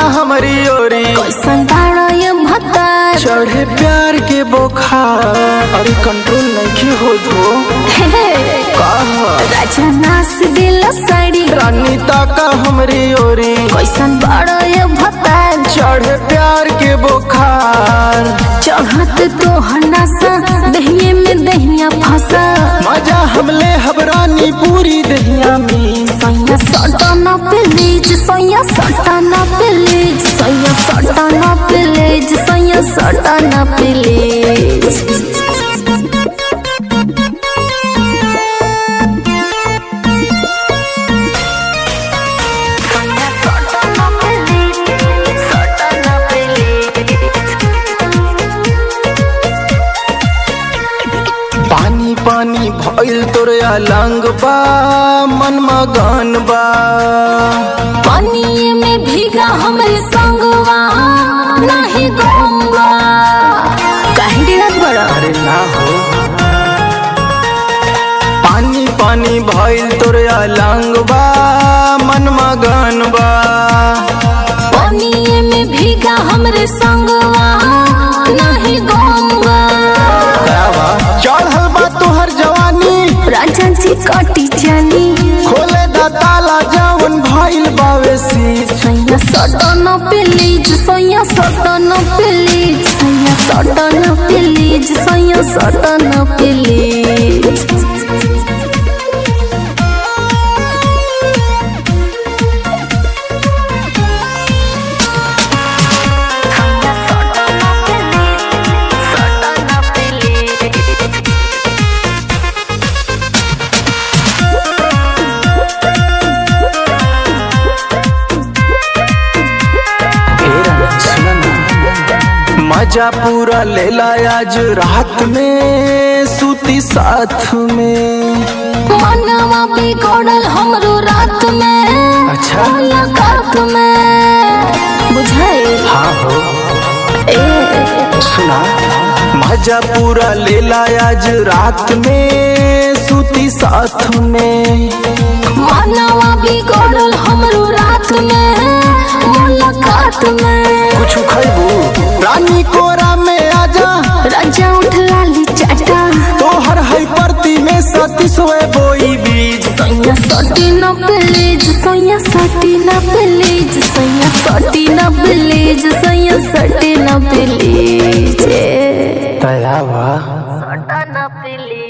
हमारी ओरी कैसन बाड़ा ये भतार चढ़े प्यार के बोखार अरे कंट्रोल नहीं हो धो कहा राजा नास दिल साड़ी रानी ताका हमारी ओरी कैसन बाड़ा ये भतार चढ़े प्यार के बोखार चढ़त तो हनासा दहिए में दहिया फंसा मजा हमले हबरानी पूरी दहिया में सैया सटाना प्लीज सैया सटाना प्लीज सैया सटाना प्लीज सैया सटाना प्लीज पानी पानी भइल तोरे अलंग बा मन मगन बा पानी में भीगा हमरे संगवा नहीं गंगा काहे गिरत बड़ा अरे ना हो पानी पानी भइल तोरे अलंग बा मन मगन बा पानी में भीगा हमरे संगवा नहीं गंगा चढ़ल बा तोहर जवानी राजा जी कटी चली खोले दा ताला जवन भइल बावे शीश सैया सटन प्लीज सैया सटन प्लीज सैया सटन प्लीज सैया सटन प्लीज मजा पूरा लेला आज रात में सूती साथ में मनवा बिगड़ल हमरो रात में अच्छा। मुलाकात में बुझाए हाँ हो ए सुना मजा पूरा लेला आज रात में सूती साथ में मनवा बिगड़ल हमरो रात में मुलाकात में कुछ खैबू रानी कोरा में आजा राजा उठ लाली चाटा तोहर है परती में सती सोए बोई बीज सैया सटी न प्लीज सैया सटी न प्लीज सैया सटी न प्लीज सैया सटी न प्लीज तयावा सटा न प्लीज